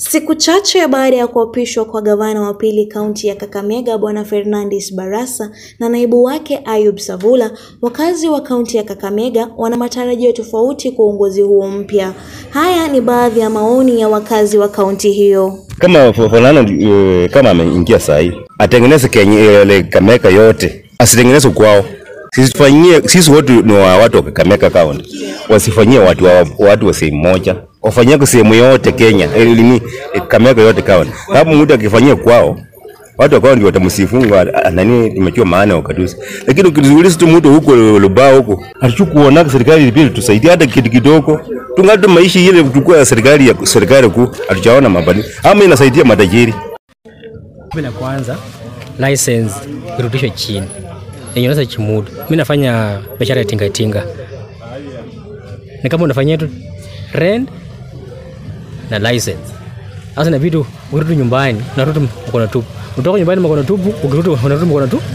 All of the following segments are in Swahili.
Siku chache baada ya kuapishwa kwa gavana wa pili kaunti ya Kakamega Bwana Fernandes Barasa na naibu wake Ayub Savula, wakazi wa kaunti ya Kakamega wana matarajio tofauti kwa uongozi huo mpya. Haya ni baadhi ya maoni ya wakazi wa kaunti hiyo. Kama Fernando uh, kama ameingia saa hii atengeneze Kenya ile Kakamega yote, asitengeneze kwao. Sisi tufanyie sisi wote ni wa watu wa Kakamega County, wasifanyie watu wa watu wa sehemu moja, wafanyie kwa sehemu yote Kenya, elimi Kakamega yote County. Kama mtu akifanyia kwao watu wakawa ndio watamsifunga nani, tumechua maana wakatusi. Lakini ukizuiliza tu mtu huko Lubao huko, hatukuona serikali pia tusaidia hata kitu kidogo, tungali maisha ile tukua ya serikali ya serikali kuu, hatujaona mabadiliko ama inasaidia matajiri. La kwanza license irudishwe chini yenye unaweza chimudu. Mimi nafanya biashara ya tinga tinga, ni kama unafanyia tu rent na license. Sasa inabidi urudi nyumbani, unarudi mkono tupu, utoka nyumbani mkono tupu, ukirudi unarudi mkono tupu.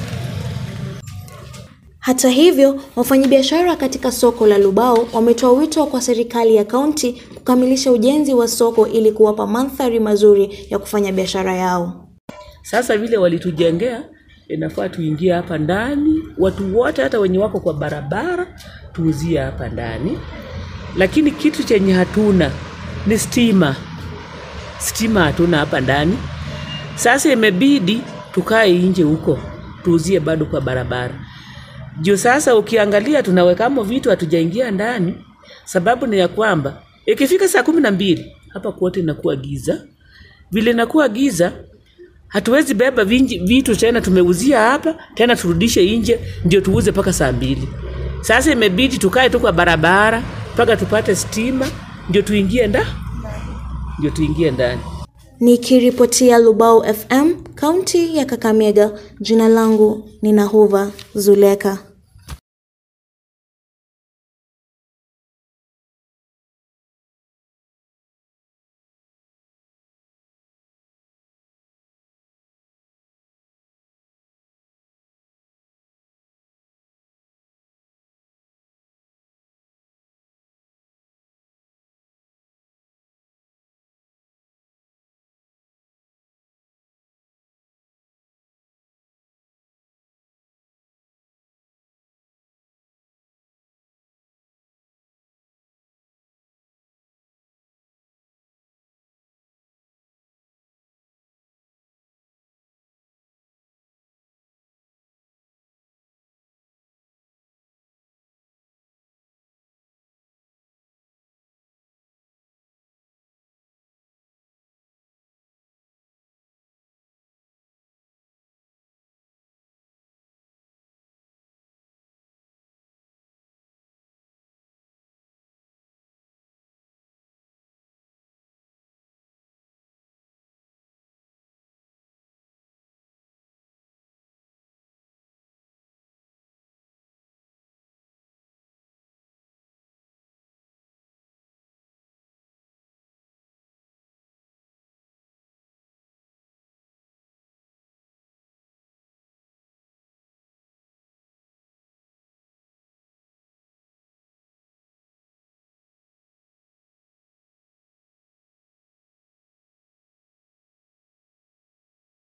Hata hivyo, wafanyabiashara katika soko la Lubao wametoa wito kwa serikali ya kaunti kukamilisha ujenzi wa soko ili kuwapa mandhari mazuri ya kufanya biashara yao. Sasa vile walitujengea, inafaa tuingie hapa ndani, watu wote hata wenye wako kwa barabara tuuzie hapa ndani, lakini kitu chenye hatuna ni stima. Stima hatuna hapa ndani. Sasa imebidi tukae nje huko tuuzie bado kwa barabara juu sasa ukiangalia tunawekamo vitu hatujaingia ndani. Sababu ni ya kwamba ikifika saa kumi na mbili hapa kwote inakuwa giza. Vile inakuwa giza, hatuwezi beba vinji, vitu tena tumeuzia hapa tena turudishe nje ndio tuuze mpaka saa mbili. Sasa imebidi tukae tu kwa barabara mpaka tupate stima ndio tuingie nda ndio tuingie ndani. Nikiripotia Lubao FM, kaunti ya Kakamega, jina langu ni Nahuva Zuleka.